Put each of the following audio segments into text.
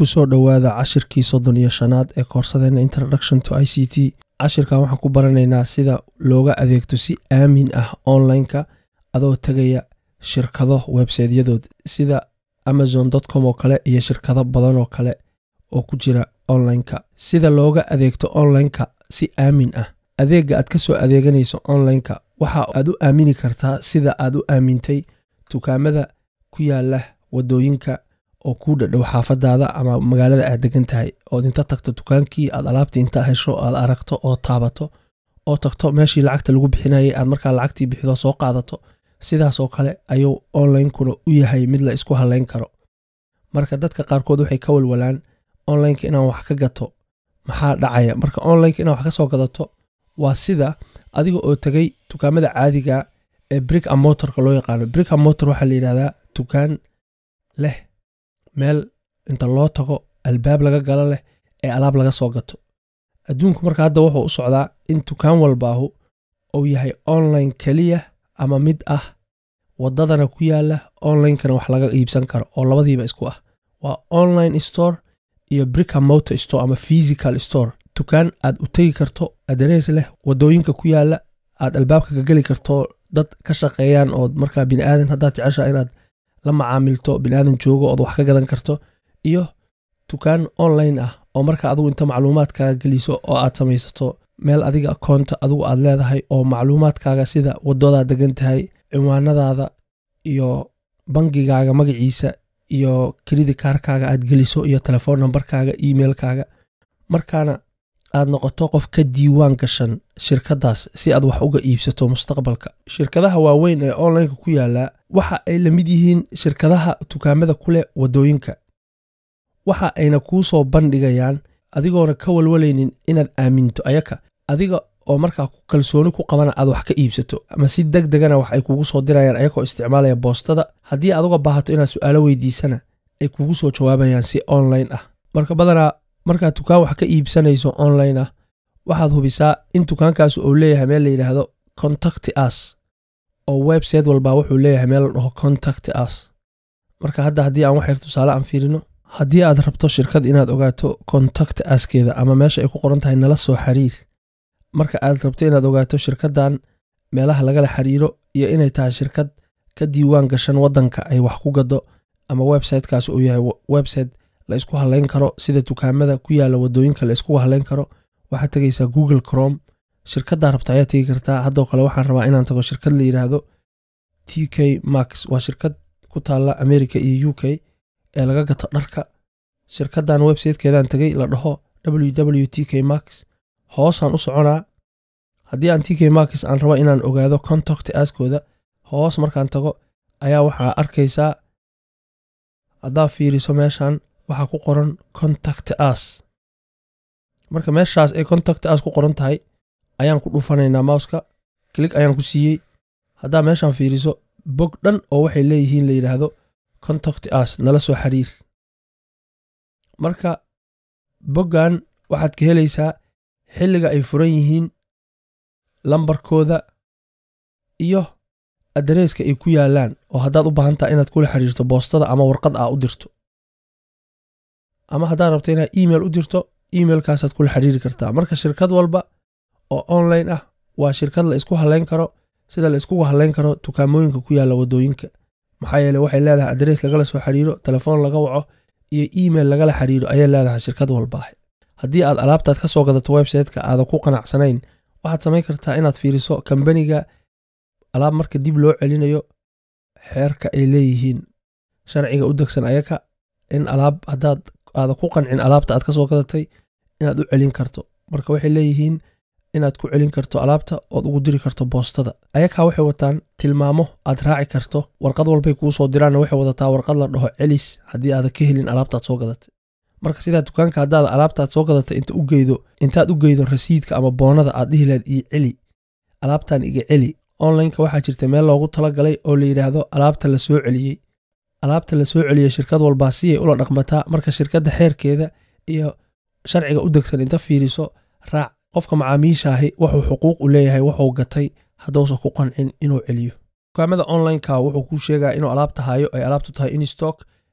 kusoo dhowaada cashirkii soddon iyo shanaad ee koorsadeena introduction to i c t cashirkan waxaan ku baranaynaa sida looga adeegto si aamin ah online-ka adoo tegaya shirkado websaytyadood sida amazon com oo kale iyo shirkado badan oo kale oo ku jira online-ka sida looga adeegto online-ka si aamin ah adeegga aad ka soo adeeganayso online-ka waxa aad u aamini kartaa sida aad u aamintay dukaamada ku yaala wadooyinka oo kuu dhadhow xaafadaada ama magaalada aad degan tahay ood inta tagto dukaankii aad alaabtii inta hesho aad aragto oo taabato oo tagto meeshii lacagta lagu bixinayay aad markaa lacagtii bixido soo qaadato sidaasoo kale ayuu online-kuna u yahay mid la isku halayn karo marka dadka qaarkood waxay ka walwalaan online-ka inaan wax ka gato maxaa dhacaya marka online-ka inaan wax ka soo gadato waa sida adiga oo tegay dukaamada caadiga ee brick a motorka loo yaqaano brick a motor waxaa la yidhahdaa dukaan leh meel inta loo tago albaab laga galo leh ee alaab laga soo gato adduunku marka hadda wuxuu u socdaa in dukaan walbaahu uu yahay online keliya ama mid ah waddadana ku yaala online-kana wax laga iibsan karo oo labadiiba isku ah waa online store iyo bricka motor store ama physical store dukaan aad u tegi karto adrees leh waddooyinka ku yaala aad albaabka ka geli karto dad ka shaqeeyaan ood markaa biniaadan haddaad jeceshaa inaad la macaamilto biniaadan joogo ood wax ka gadan karto iyo dukaan online ah oo marka adigu inta macluumaadkaaga geliso oo aad samaysato meel adiga akoonta adigu aad leedahay oo macluumaadkaaga sida waddadaa degan tahay ciwaanadaada iyo bangigaaga magaciisa iyo kelidi kaarkaaga aad geliso iyo telefoon nambarkaaga emailkaaga markaana aad noqoto qof ka diiwaan gashan shirkadaas si aad wax uga iibsato mustaqbalka shirkadaha waaweyn ee online-ka ku yaala waxa ay la mid yihiin shirkadaha dukaamada ku leh waddooyinka waxa ayna kuu soo bandhigayaan adigoona ka walwalaynin inaad aaminto ayaka adiga oo markaa kalsooni ku qabana aad wax ka iibsato ama si deg degana wax ay kugu soo dirayaan ayakoo isticmaalaya boostada haddii aad uga baahato inaad su'aalo weydiisana ay kugu soo jawaabayaan si online ah marka badanaa markaad dukaan wax ka iibsanayso online ah waxaad hubisaa in dukaankaas uu leeyahay meel la yidhaahdo contact us oo website walba wuxuu leeyahay meel la dhaho contact us marka hadda haddii aan waxyar tusaale aan fiirino haddii aad rabto shirkad inaad ogaato contact askeeda ama meesha ay ku qoran tahay nala soo xiriir marka aad rabto inaad ogaato shirkaddan meelaha lagala xiriiro iyo inay tahay shirkad ka diiwaan gashan waddanka ay wax ku gado ama websitekaas uu yahay website la isku halayn karo sida dukaamada ku yaala waddooyinka la isku halayn karo waxaad tegaysaa google crom shirkaddaa rabta ayaa tegi kartaa haddoo kale waxaan rabaa inaan tago shirkad la yidhaahdo t k max waa shirkad ku taalla america iyo u k ee laga gato dharka shirkaddan websitekeedaan tegay la dhaho ww t k max hoosaan u soconaa haddii aan t k max aan rabo inaan ogaado contact askooda hoos markaan tago ayaa waxaa arkaysaa haddaa fiiriso meeshan waxaa ku qoran contact as marka meeshaas ay contact as ku qoran tahay ayaan ku dhufanaynaa mouska klig ayaan ku siiyey haddaa meeshaan fiiriso bog dhan oo waxay leeyihiin la yidhaahdo contact as nala soo xiriir marka boggan waxaad ka helaysaa xilliga ay furan yihiin lambarkooda iyo adreeska ay ku yaalaan oo haddaad u baahan taha inaad kula xiriirto boostada ama warqad aa u dirto ama haddaad rabto inaad email u dirto emailkaasaad kula xiriiri kartaa marka shirkad walba oo online ah waa shirkad la isku halayn karo sida la iskugu halayn karo dukaamooyinka ku yaalla waddooyinka maxaa yeele waxay leedahay adrees lagala soo xiriiro telefoon laga waco iyo email lagala xiriiro ayay leedahay shirkad walbaahe haddii aad alaabtaad ka soo gadato websiteka aadan ku qanacsanayn waxaad samayn kartaa inaad fiiriso kambaniga alaab marka dib loo celinayo xeerka ay leeyihiin sharciga u degsan ayaka in alaab haddaad aadan ku qancin alaabta aad ka soo gadatay inaad u celin karto marka waxay leeyihiin inaad ku celin karto alaabta ood ugu diri karto boostada ayakaa waxay wataan tilmaamo aad raaci karto warqad walbay kuu soo diraanna waxay wadataa warqad la dhaho celis haddii aadan ka helin alaabtaad soo gadatay marka sidaa dukaanka haddaad alaabtaad soo gadatay inta u geydo intaad u geydo rasiidka ama boonada aad dhihi lahayd ii celi alaabtan iga celi onlineka waxaa jirta meel loogu talagalay oo la yidhaahdo alaabta la soo celiyey alaabta la soo celiyey shirkad walbaa si ay ula dhaqmataa marka shirkadda xeerkeeda iyo sharciga u degsan inta fiiriso raac qofka macaamiishaahi wuxuu xuquuq u leeyahay wuxuu gatay hadduusan ku qancin inuu celiyo dukaamada onlineka wuxuu kuu sheegaa inuu alaabta hayo ay alaabtu tahay in stock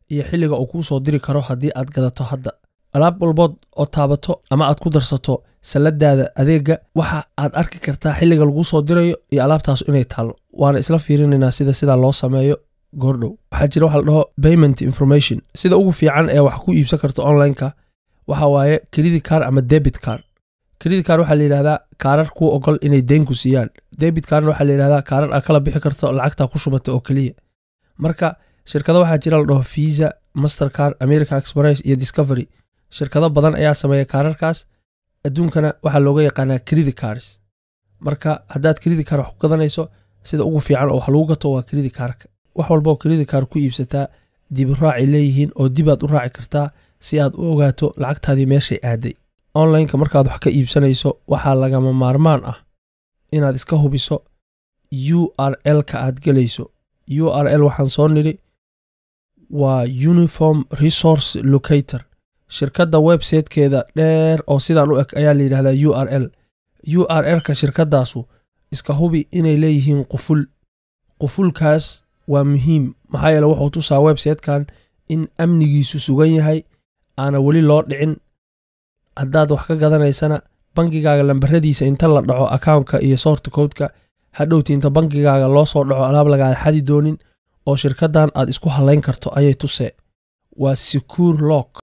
iyo xilliga uu kuu soo diri karo haddii aad gadato hadda alaab walbood oo taabato ama aad ku darsato salladaada adeega waxa aad arki kartaa xilliga laguu soo dirayo iyo alaabtaas inay taallo waana isla fiirinaynaa sida sidaa loo sameeyo goordhow waxaa jira waxa la dhaho payment information sida ugu fiican ee wax ku iibsan karto online-ka waxa waaye credit card ama debit card credit card waxaa la yidhahdaa kaarar kuu ogol inay deen ku siiyaan debit cardna waxaa la yidhahdaa kaarar aad kala bixi karto lacagtaa ku shubata oo keliya marka shirkado waxaa jira la dhaho visa mastercard america express iyo discovery shirkado badan ayaa sameeya kaararkaas adduunkana waxaa looga yaqaanaa credit cards marka haddaad credit card wax ku gadanayso sida ugu fiican oo wax lagu gato waa credit cardka wax walba oo credit card ku iibsataa dibi raacay leeyihiin oo dibaad u raaci kartaa si aad u ogaato lacagtaadii meeshay aaday onlineka markaad wax ka iibsanayso waxaa lagama maarmaan ah inaad iska hubiso u r l-ka aad gelayso u r l waxaan soo nidhi waa uniform resource locator shirkadda websitekeeda dheer oo sidaan u eg ayaa la yidhahdaa u r l u r l-ka shirkaddaasu iska hubi inay leeyihiin quful qufulkaas waa muhiim maxaa yeele wuxuu tusaa websitekan in amnigiisu sugan yahay aana weli loo dhicin haddaad wax ka gadanaysana bangigaaga lambaradiisa inta la dhaco accountka iyo soorta codeka hadhowti inta bangigaaga loo soo dhaco alaab lagaada xadi doonin oo shirkaddan aad isku hallayn karto ayay tusee waa secure lock